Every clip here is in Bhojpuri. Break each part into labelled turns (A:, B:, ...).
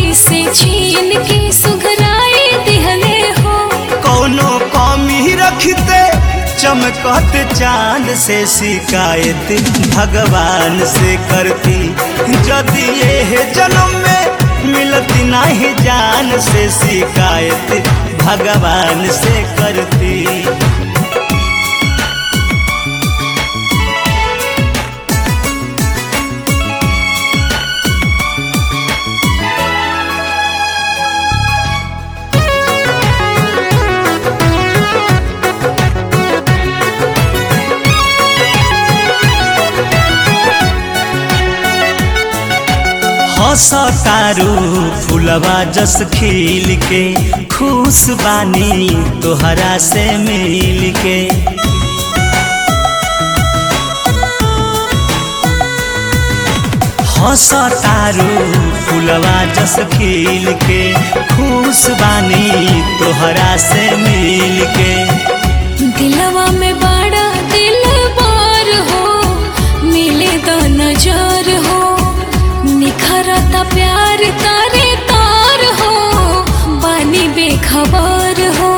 A: से छीन के सुघराई दिहले हो
B: कौनो कमी रखते चमकत चांद से शिकायत भगवान से करती यदि ये जन्म में मिलती नहीं जान से शिकायत भगवान से करती हसतारू फुलवा जस खिल के खुश बानी तोहरा से मिल के हसतारू फुलवा जस खिल के खुश बानी तोहरा से मिल के
A: दिलवा में बड़ा दिल बार हो मिले तो नजर हो निखरता प्यार तारे तार हो बानी बेखबर हो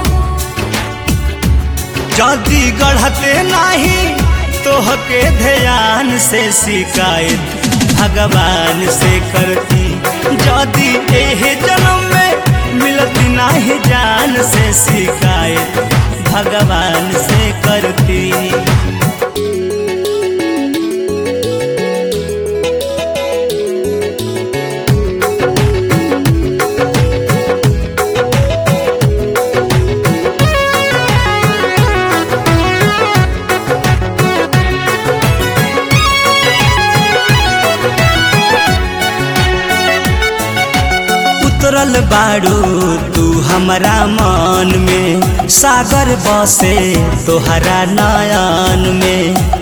B: जदि गढ़ते नहीं तोहके ध्यान से शिकायत भगवान से करती यदि एह जन्म में मिलती नहीं जान से शिकायत भगवान से करती उतरल बाड़ू तू हमारा मन में सागर बसे तोहरा नयन में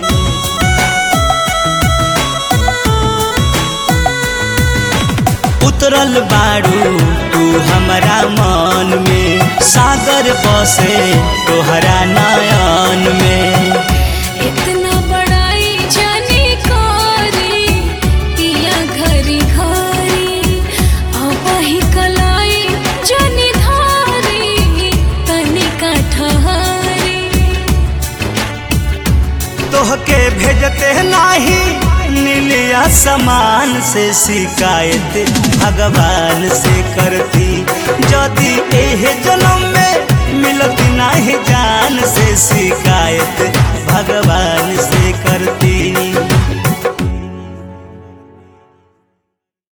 B: उतरल बाड़ू तू हमारा मन में सागर बसे तोहरा नयन में
A: इतना बड़ाई जाने कारी पिया घरी घरी आपही कलाई जाने धारी तनिका ठहरी
B: तोहके भेजते नहीं नीलिया समान से शिकायत भगवान से करती यदि एह जन्म में मिलती नहीं जान से शिकायत भगवान से